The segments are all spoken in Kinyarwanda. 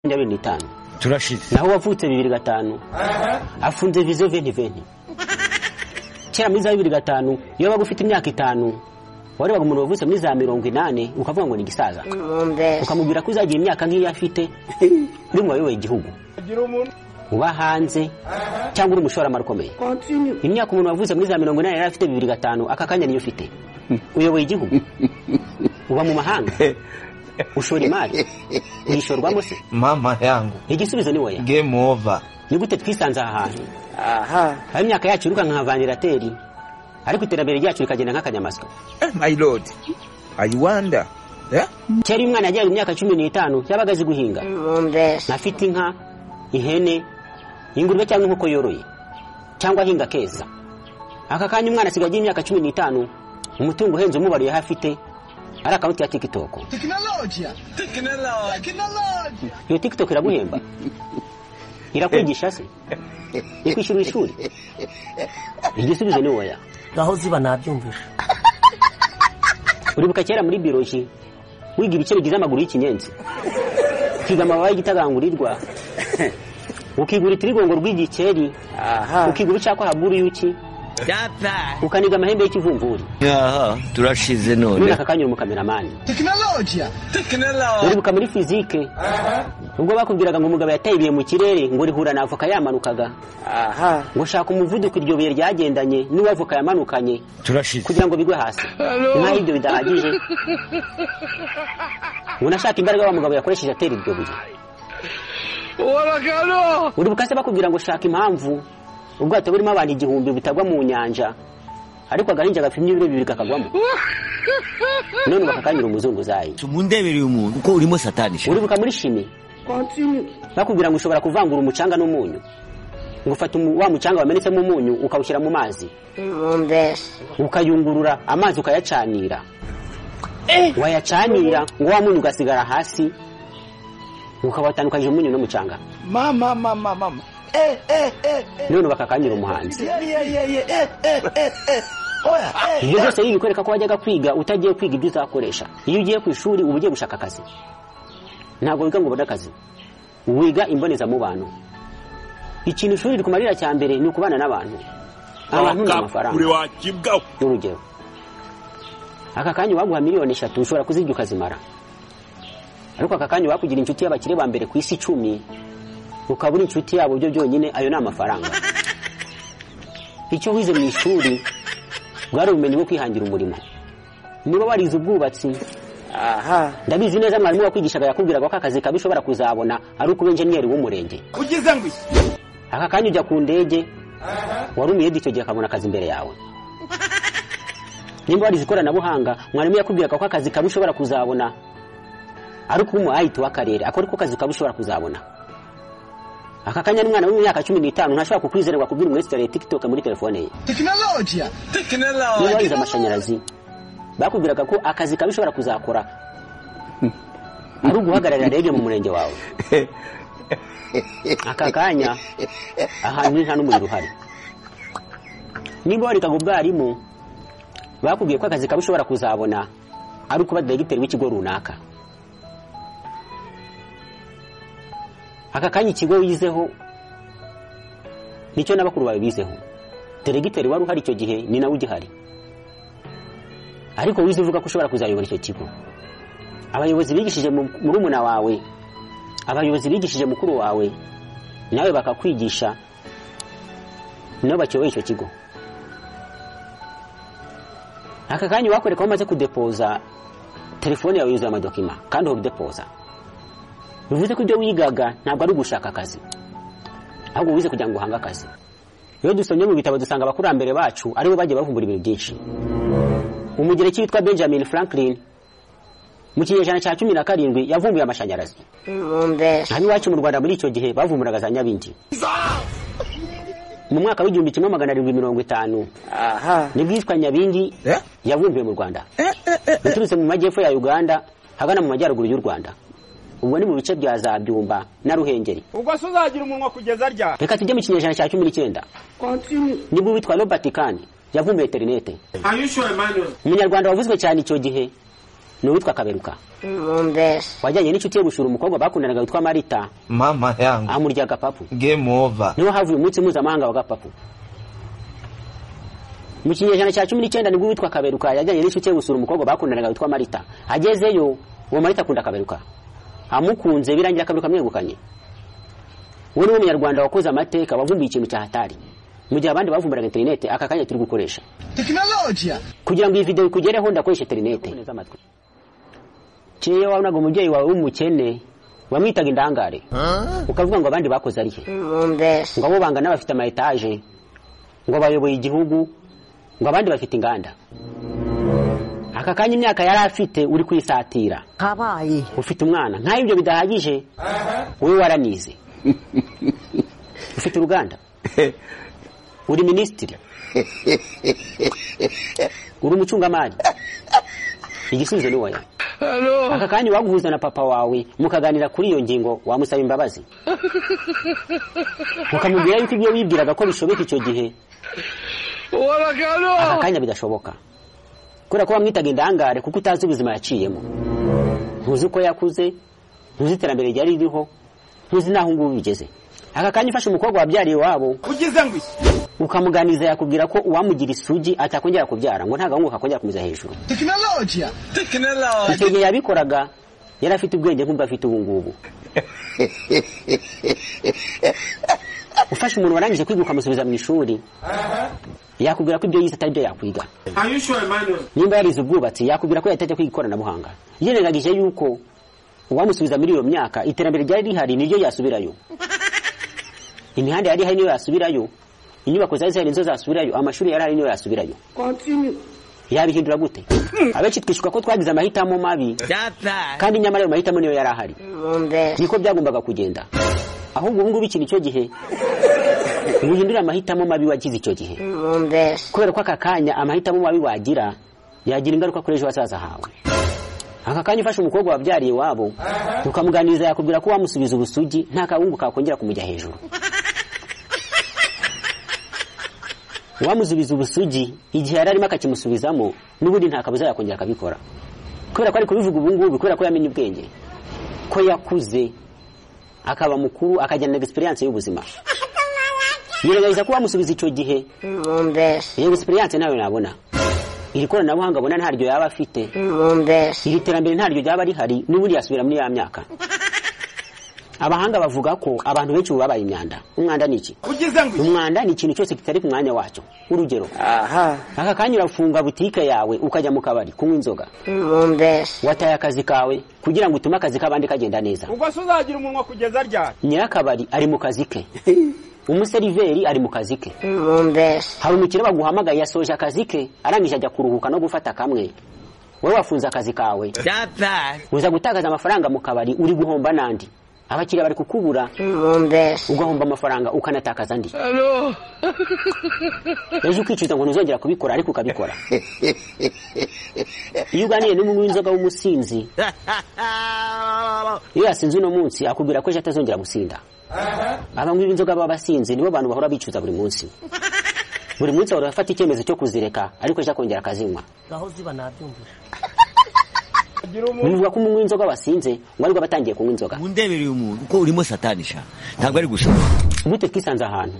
makumyabiri n'itanu turashize naho wavutse bibiri gatanu afunze vizo veni veni kera muri za bibiri gatanu iyo wabaga ufite imyaka itanu warebaga umuntu wavutse muri za mirongo inani ukavuga ngo ni igisaza ukamubwira ko uzagira imyaka nk'iyo afite uri mu bayoboye igihugu uba hanze cyangwa uri umushoramari ukomeye imyaka umuntu wavutse muri za mirongo inani yari afite bibiri gatanu aka kanya niyo ufite uyoboye igihugu uba mu mahanga ushora imari uyishorwamo se mama yangu igisubizo ni woya game over ni gute twisanze aha hantu aha aho imyaka yacu iruka nka vandarateri ariko iterambere ryacu rikagenda nk'akanyamasyo eh, my lord i wonder eh? kera iyo umwana yageraga imyaka cumi n'itanu yabaga azi guhinga mbese ntafite inka ihene ingurube cyangwa inkoko yoroye cyangwa ahinga keza aka kanya umwana asigaye agira imyaka cumi n'itanu umutungo uhenze umubariye aho afite ari akawunti ya tikitoko iyo tikitoko iraguhemba irakwigisha se ikwishyura ishuri igisubizo ni woya aho ziba nabyumvisha uribuka kera muri bioloji wiga ibice bigize amaguru y'ikinyenzi ukiga amababa y'igitagangurirwa ukiga urutirigongo rw'igikeri aha ukiga ubucakwaha bw'uruyuki ukaniga amahembe y'ikivumvuri aha turashize none none aka kanya uri umukameramani uribuka muri fizike ubwo bakubwiraga ngo umugabo yataye ibuye mu kirere ngo rihura na avoka yamanukaga aha ngo shaka umuvuduko iryo buye ryagendanye n'uwavoka yamanukanye turashize kugira ngo bigwe hasi nkaho ibyo bidahagije ngo nashaka imbaraga wa mugabo yakoresheje atera iryo buye uribuka se bakubwira ngo shaka impamvu ubwato burimo abantu igihumbi butagwa mu nyanja ariko agahinja gapimye ibiro bibiri kakagwamo none bakakanyura umuzunguzayi mundebereye umuntu uko urimo satanisha uribuka muri shimi bakubwira ngo ushobora kuvangura umucanga n'umunyu ngo ufata umu- wa mucanga wamenetsemo umunyu ukawushyira mu mazi mbese ukayungurura amazi ukayacanira wayacanira ngo wa munyu ugasigara hasi ukawatandukanije umunyu n'umucanga mama mama mama eh eh eh eh none bakakanyura umuhanzi yeah yeah yeah yeah eh eh eh eh oya eh ibyo byose biri kwereka ko wajyaga kwiga utagiye kwiga ibyo uzakoresha iyo ugiye ku ishuri uba ugiye gushaka akazi ntabwo wiga ngo ubone akazi wiga imbonezamubano ikintu ishuri rikumarira cya mbere ni ukubana n'abantu abantu ni amafaranga urugero aka kanya waguha miliyoni eshatu ushobora kuzirya ukazimara ariko aka kanya wakugira inshuti y'abakire ba mbere ku isi icumi ukabura inshuti yabo byo byonyine ayo ni amafaranga icyo wize mu ishuri bwari ubumenyi bwo kwihangira umurimo niba warize ubwubatsi aha ndabizi neza mwarimu wakwigishaga yakubwiraga ko akazi kabi ushobora kuzabona ari ukuba enjeniyeri w'umurenge ugize ngo iki aka kanya ujya ku ndege wari umuyede icyo gihe akabona akazi imbere yawe nimba warize ikoranabuhanga mwarimu yakubwiraga ko akazi kabi ushobora kuzabona ari ukuba umu ayiti w'akarere ako ariko kazi kabi ushobora kuzabona aka kanya n'umwana wo mu myaka cumi n'itanu ntashobora kukwizera ngo akubwire umwesitariye tikitoke muri telefone ye niba warize amashanyarazi bakubwiraga ko akazi kabi ushobora kuzakora ari uguhagararira rege mu murenge wawe aka kanya ahantu ni nta n'umuriro uhari niba warikaga ubwarimu bakubwiye ko akazi kabi ushobora kuzabona ari ukuba diregiteri w'ikigo runaka aka kanya ikigo wizeho nicyo na bakuru bawe bizeho diregiteri wari uhari icyo gihe ni nawe ugihari ariko wize uvuga ko ushobora kuzayobora icyo kigo abayobozi bigishije mu- murumuna wawe abayobozi bigishije mukuru wawe nawe bakakwigisha nabo bakiyoboye icyo kigo aka kanya wakoreka umaze kudepoza telefone yawe yuzuye amadokima kandi uba udepoza bivuze ko ibyo wigaga ntabwo ari ugushaka akazi ahubwo wize kugira ngo uhange akazi iyo dusomye mu bitabo dusanga abakurambere bacu aribo bagiye bavumbura ibintu byinshi umugereki witwa benjamin franklin mu kinyejana cya cumi na karindwi yavumbuye amashanyarazi mbese hano iwacu mu rwanda muri icyo gihe bavumburaga za nyabindi mu mwaka w'igihumbi kimwe magana arindwi mirongo itanu aha nibwo iyitwa nyabindi eh? yavumbiwe mu rwanda yaturutse mu majyepfo ya uganda hagana mu majyaruguru y'u rwanda ubwo ni mu bice bya za byumba na ruhengeri ubwo se uzagira umunwa kugeza rya reka tujye mu kinyejana cya cumi n'icyenda nibwo witwa robert kandi yavumbuye interinete umunyarwanda wavuzwe cyane icyo gihe ni uwitwa kaberuka Ibumbesi. wajyanye n'inshuti ye gushura umukobwa bakundanaga witwa marita mama yangu amurya agapapu game over niho havuye umunsi mpuzamahanga wa gapapu mu kinyejana cya cumi n'icyenda nibwo uwitwa kaberuka yajyanye n'inshuti ye gusura umukobwa bakundanaga witwa marita agezeyo uwo marita akunda kaberuka amukunze birangira kaberuka amwegukanye we niwe munyarwanda wakoze amateka wavumbuye ikintu cya hatari mu gihe abandi bavumburaga interinete aka kanya turi gukoresha tekinolojiya kugira ngo iyi videwo ikugereho ndakoresha interinete kiyo wabonaga umubyeyi wawe w'umukene wamwitaga indangare ukavuga ngo abandi bakoze ari he Ibumbesi. ngo abo bangana bafite ama etaje ngo bayoboye igihugu ngo abandi bafite inganda aka kanya imyaka yari afite uri kwisatira kabaye ufite umwana nkaho ibyo bidahagije wowe waranize ufite uruganda uri minisitiri uri umucungamari igisubizo ni wowe aka kanya waguhuza na papa wawe mukaganira kuri iyo ngingo wamusaba imbabazi ukamubwira yuko ibyo wibwiraga ko bishoboka icyo gihe aka kanya bidashoboka kubera ko wamwitaga indangare kuko utazi ubuzima yaciyemo ntuzi uko yakuze ntuzi iterambere ryari ririho ntuzi n'aho ngubu bigeze aka kanya ufashe umukobwa wabyariye iwabo ukamuganiza yakubwira ko uwamugira isugi atakongera kubyara ngo nta gahungu kakongera kumeza hejuru icyo gihe yabikoraga yari afite ubwenge nk'ubwo afite ubu ngubu ufashe umuntu warangije kwiga ukamusubiza mu ishuri yakubwira ko ibyo yize atari byo yakwiga nimba yarize ubwubatsi yakubwira ko yatajya kwiga ikoranabuhanga yirengagije yuko uwamusubiza muri iyo myaka iterambere ryari rihari niryo yasubirayo imihanda yari ihari niyo yasubirayo inyubako zari zihari nizo zasubirayo amashuri yari ahari niyo yasubirayo yabihindura gute abenshi twishuka ko twagize amahitamo mabi kandi nyamara ayo mahitamo niyo yari ahari Ibumbesi. niko byagombaga kugenda ahubwo ubu ngubu ikintu icyo gihe wihindure amahitamo mabi wagize icyo gihe Ibumbesi. kubera ko aka kanya amahitamo mabi wagira yagira ingaruka kuri ejo hazaza hawe aka kanya ufashe umukobwa wabyariye iwabo ukamuganiriza yakubwira ko wamusubiza ubusugi nta kawungu kakongera kumujya hejuru uwamusubiza ubusugi igihe yari arimo akakimusubizamo n'ubundi nta kabuza yakongera akabikora kubera ko ari kubivuga ubu ngubu kubera ko yamenye ubwenge ko yakuze akaba mukuru akajyana egisperiyanse y'ubuzima yirengagiza ko wamusubiza icyo gihe Ibumbesi. iyo egisperiyanse ntayo nabona iri koranabuhanga abona ntaryo yaba afite Ibumbesi. iri terambere ntaryo ryaba rihari n'ubundi yasubira muri ya myaka abahanga bavuga ko abantu benshi ubu babaye imyanda umwanda ni iki umwanda ni ikintu cyose kitari ku mwanya wacyo urugero Aha. aka kanya urafunga butike yawe ukajya mu kabari kunywa inzoga Ibumbesi. wataye akazi kawe kugira ngo utume akazi k'abandi kagenda neza ubwo se uzagira umunwa kugeza ryari nyirakabari ari mu kazi ke umuseriveri ari mu kazi ke Ibumbesi. hari umukire baguhamagaye yasoje akazi ke arangije ajya kuruhuka no gufata kamwe wowe wafunze akazi kawe uza gutakaza amafaranga mu kabari uri guhomba n'andi abakiriya bari kukubura Ibumbesi. ugahomba amafaranga ukanatakaza andi ejo ukicuza ngo ntuzongera kubikora ariko ukabikora iyo uganiye n'umunywi w'inzoga w'umusinzi iyo yasinze uno munsi akubwira ko ejo atazongera gusinda abanywi b'inzoga baba basinze nibo bantu bahora bicuza buri munsi buri munsi bahora bafata icyemezo cyo kuzireka ariko ejo akongera akazinywa ngaho ziba nabyumvira bivuga ko umunywi w'inzoga wasinze ngo aribwo aba atangiye kunywa inzoga mundebereye umuntu uko urimo satani sha ntabwo ari gushoboka gute twisanze ahantu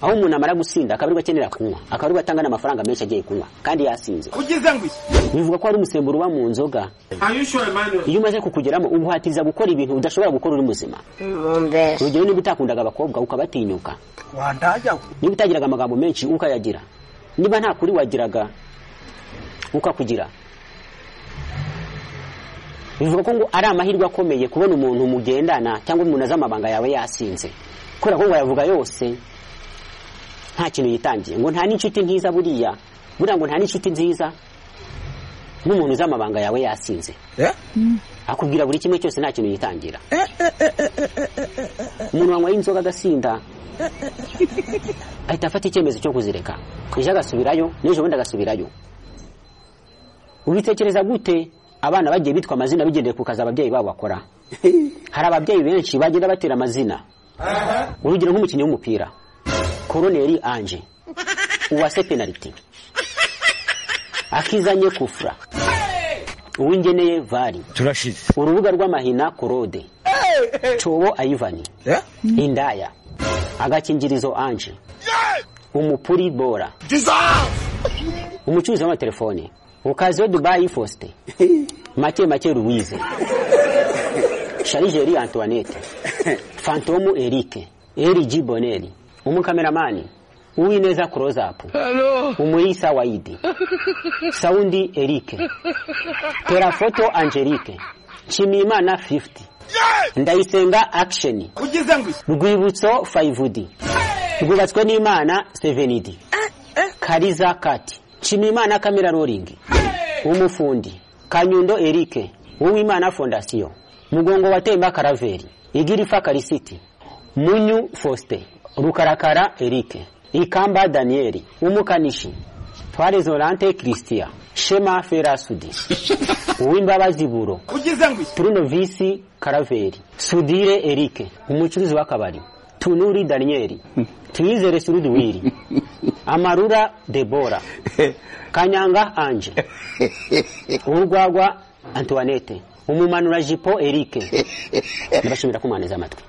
aho umuntu amara gusinda akaba aribwo akenera kunywa akaba aribwo atanga n'amafaranga menshi agiye kunywa kandi yasinze bivuga ko hari umusemburo uba mu nzoga iyo umaze kukugeramo uguhatiriza gukora ibintu udashobora gukora uri muzima Ibumbesi. urugero niba utakundaga abakobwa ukabatinyuka niba utagiraga amagambo menshi ukayagira niba nta kuri wagiraga ukakugira bivuga ko ngo ari amahirwe akomeye kubona umuntu mugendana cyangwa umuntu azi amabanga yawe yasinze kubera ko ngo ayavuga yose nta kintu yitangiye ngo nta n'inshuti ntiza buriya buriya ngo nta n'inshuti nziza n'umuntu uzi amabanga yawe yasinze Eh? akubwira buri kimwe cyose nta kintu yitangira umuntu wanyweye inzoga agasinda ahita afata icyemezo cyo kuzireka ejo agasubirayo n'ejo bundi agasubirayo ubitekereza gute abana bagiye bitwa amazina bigendeye ku kazi ababyeyi babo bakora hari ababyeyi benshi bagenda batera amazina urugero nk'umukinnyi w'umupira koroneri anje uwase penaliti akizanye kufura uwingeneye vali turashize urubuga rw'amahina korode cobo ayivani Eh? indaya agakingirizo anje umupuri bora umucuruzi w'amatelefone ukaziyo dubayi fosite make make ruwize sharijeri antoinette fantomu erike erigi boneri umukameramani uwineza kurozapu umuisa waidi saundi erike terafoto angelike nshimiyimana 50 ndayisenga action ugize ngo iki rwibutso 5d rwubatswe n'imana 7d kariza kati nshimiyimana kamera roringi umufundi kanyundo erike uwimana fondasiyo mugongo wa temba karaveri igirifa karisiti munyu faustin rukarakara erike ikamba daniyeli umukanishi twareze orante christian shema ferasudi uwimbabazi buro ugize ngo iki Bruno Visi Karaveri Sudire Eric umucuruzi w'akabari Tunuri Daniel Tuyizere Suruduwiri Amarura Debora Kanyanga Anje Urwagwa Antoinette Umumanura Jipo Eric Ndabashimira kumaneza amatwi